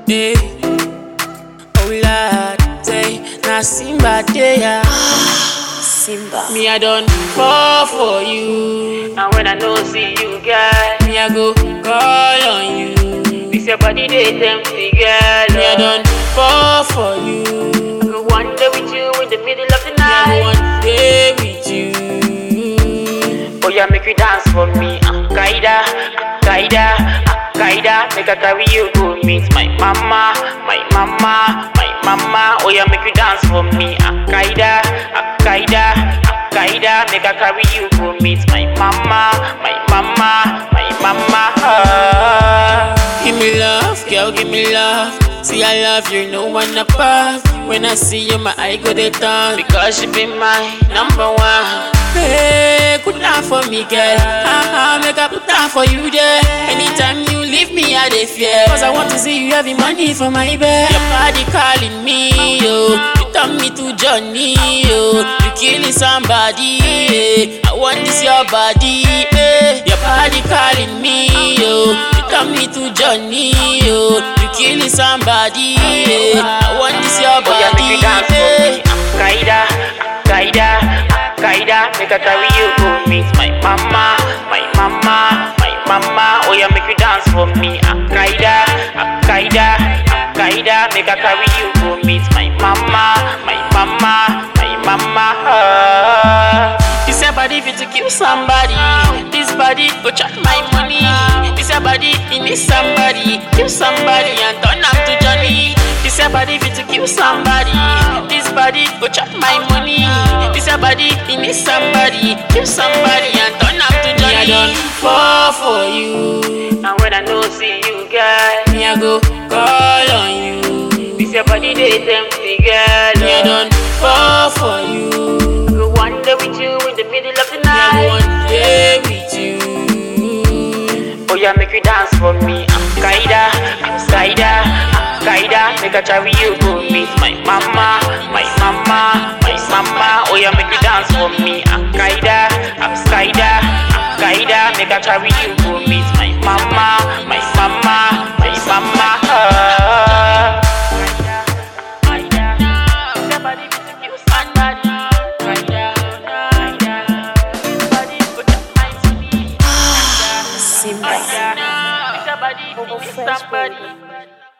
Hey. Oh Lord, say na Simba dey ya. Simba. Me I don't fall for you. And when I know see you, girl, Me I go call on you. this your body they tempt me, girl. Me I don't fall for you. Go one day with you in the middle of the Me I night. go one day with you. Oh yeah, make you dance for me, uh, Kaida, uh, Kaida, uh, Kaida. Make I carry you go meet my mama, my mama, my mama. Oh yeah, make you dance for me, uh, Kaida, uh, Kaida, uh, Kaida. Make I carry you go meet my mama, my mama, my mama. Ah. Give me love, girl, give me love. See, I love you, no one above. When I see you, my eye go dey turn. Because you be my number one. Hey, good down for me, girl. Ah, ah, make I put down for you there. Anytime you leave me, I dey fear. Cause I want to see you having money for my bed. Your body calling me, yo. You turn me to Johnny, yo. You killing somebody, eh. I want this your body, eh. Your body calling me, yo. You turn me to Johnny, yo. You killing somebody, eh. I want this your Oh yeah, make body, you dance for me, eh. uh, Kaida, uh, Kaida, uh, Kaida. Make I carry you go meet my mama, my mama, my mama. Oh yeah, make you dance for me, uh, Kaida, uh, Kaida, uh, Kaida. Make I carry you go meet my mama, my mama, my mama. Ah. This your body fit to kill somebody. This body go chop my money. This your body it need somebody. Kill somebody and turn am to Johnny. This your body fit to kill somebody. This body go chop my money. This your body it need somebody. Kill somebody and turn am to Johnny. Me I don't fall for you. And when I know see you, girl, Me I go call on you. this your body they tempt me, girl. Me I don't fall for you. Go one day with you in the middle of the Me I go night. one day with you. Oh yeah, make you dance for me, uh, Kaida, uh, Kaida, uh, Kaida. Make I carry you go meet my mama, my mama, my mama. Oh yeah, make you dance for me, uh, Kaida, uh, Kaida, uh, Kaida. Make I carry you go meet my mama, my mama, my mama. Ah. Simba. Somebody.